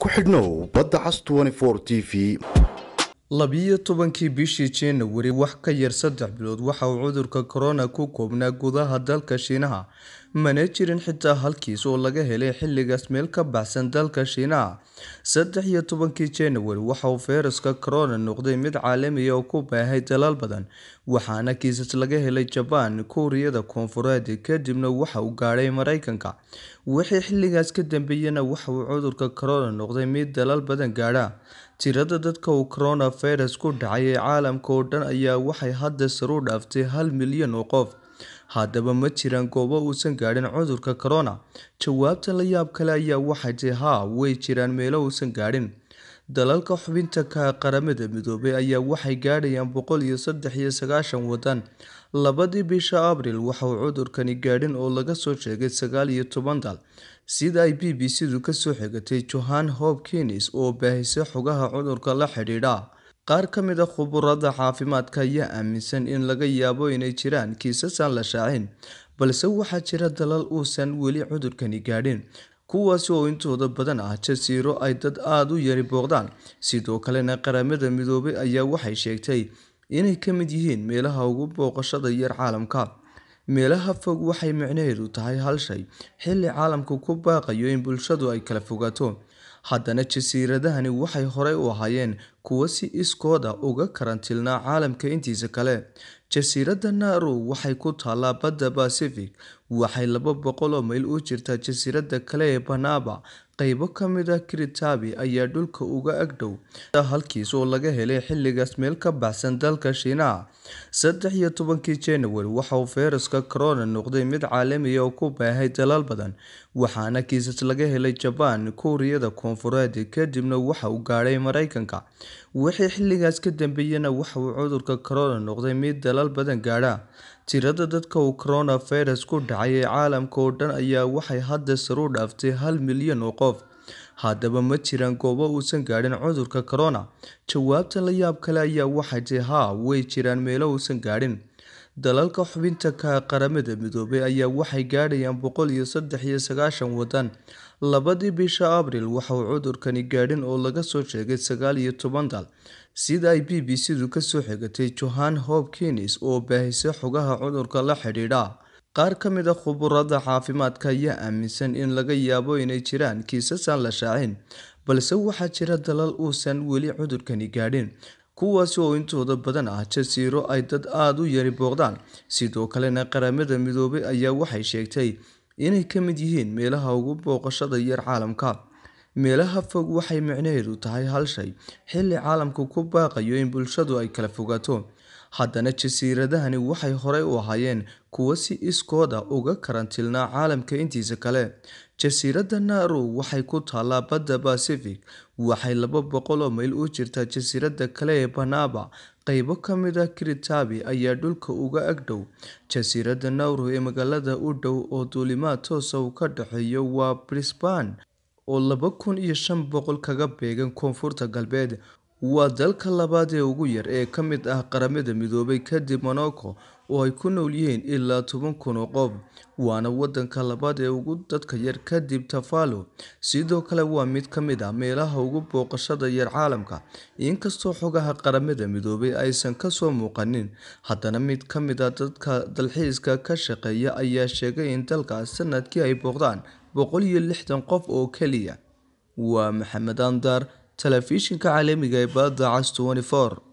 ku xidhnow badda cas t v labiyo tobankii bishii januari wax ka yar saddex bilood waxa uu cudurka corona ku koobnaa gudaha dalka shiinaha mana jirin xitaa halkiis oo laga helay xilligaas meel ka baxsan dalka shiinaha saddex iyo tobankii januari waxa uu fayraska corona noqday mid caalamiya oo ku baahay dalal badan waxaana kiisas laga helay jabaan kuuriyada koonfureed kadibna waxa uu gaadhay mareykanka wixii xilligaas ka dambeeyana waxa uu cudurka corona noqday mid dalal badan gaadha tirada dadka uu coronavirus ku dhacay ee caalamka oo dhan ayaa waxay hadda saru dhaaftay hal milyan oo qof haddaba ma jiraan goobo uusan gaadhin cudurka corona jawaabta la yaab kale ayaa waxay tahay haa way jiraan meelo uusan gaadhin dalalka xubinta ka qaramada midoobay ayaa waxay gaadhayaan boqol iyo saddex iyo sagaashan wadan labadii bisha abril waxa uu cudurkani gaadhin oo laga soo sheegay sagaal iyo toban dal sida ay b b c du kasoo xigatay johan hopkins oo baahisay xogaha cudurka la xidhiidha qaar ka mid a khuburada caafimaadka ayaa aaminsan in laga yaabo inay jiraan kiisas aan la shaacin balse waxaa jira dalal uusan weli cudurkani gaadhin kuwaasi oo intooda badan ah jasiiro ay dad aada u yari booqdaan sidoo kalena qaramada midoobay ayaa waxay sheegtay inay ka mid yihiin meelaha ugu booqashada yar caalamka meelaha fog waxay micnaheedu tahay hal shay xilli caalamku ku baaqayo in bulshadu ay kala fogaato haddana jasiiradahani waxay horey u ahaayeen kuwo si iskooda uga karantilnaa caalamka intiisa kale jasiiradda nauru waxay ku taallaa badda pacific waxay laba boqol oo mayl u jirtaa jasiiradda kale ee banaba qeybo ka mid a kiritabi ayaa dhulka uga agdhow halkiis oo laga helay xilligaas meel ka baxsan dalka shiinaha saddex iyo tobankii januari waxa uu fayraska corona noqday mid caalamiya oo ku baahay dalal badan waxaana kiisas laga helay jabaan kuuriyada koonfureed kadibna waxa uu gaadhay mareykanka wixii xilligaas ka dambeeyana waxa uu cudurka corona noqday mid dalal badan gaadha tirada dadka uu coronavirus ku dhacay ee caalamka oo dhan ayaa waxay hadda saru dhaaftay hal milyan oo qof haddaba ma jiraan goobo uusan gaadhin cudurka corona jawaabta la yaab kale ayaa waxay tahay haa way jiraan meelo uusan gaadhin dalalka xubinta ka qaramada midoobay ayaa waxay gaadhayaan boqol iyo saddex iyo sagaashan wadan labadii bisha abril waxa uu cudurkani gaadhin oo laga soo sheegay sagaal iyo toban dal sida ay b b c du kasoo xigatay johan hopkins oo baahisay xogaha cudurka la xidhiidha qaar ka mid a khuburada caafimaadka ayaa aaminsan in laga yaabo inay jiraan kiisas aan la shaacin balse waxaa jira dalal uusan weli cudurkani gaadhin kuwaasi oo intooda badan ah jasiiro ay dad aada u yari booqdaan sidoo kalena qaramada midoobay ayaa waxay sheegtay inay ka mid yihiin meelaha ugu booqashada yar caalamka meelaha fog waxay micnaheedu tahay hal shay xilli caalamku ku baaqayo in bulshadu ay kala fogaato haddana jasiiradahani waxay horey u ahaayeen kuwo si iskooda uga karantilnaa caalamka intiisa kale jasiiradda nauru waxay ku taallaa badda pacific waxay laba boqol oo mayl u jirtaa jasiiradda kale ee banaba qeybo ka mid a kiritabi ayaa dhulka uga agdhow jasiiradda nauru ee magaalada u dhow oo duulimaad toosa uu ka dhexeeyo waa brisban oo laba kun iyo shan boqol kaga beegan koonfurta galbeed waa dalka labaad ee ugu yar ee ka mid ah qaramada midoobay kadib monaco oo ay ku nool yihiin ilaa toban kun oo qof waana wadanka labaad ee ugu dadka yar kadib tafalo sidoo kale waa mid ka mid ah meelaha ugu booqashada yar caalamka inkastoo xogaha qaramada midoobay aysan kasoo muuqanin haddana mid ka mid a dadka dalxiiska ka shaqeeya ayaa sheegay in dalkaas sanadkii ay booqdaan boqol iyo lixdan qof oo keliya waa maxamed andar telefishinka caalamiga ee badda cas 24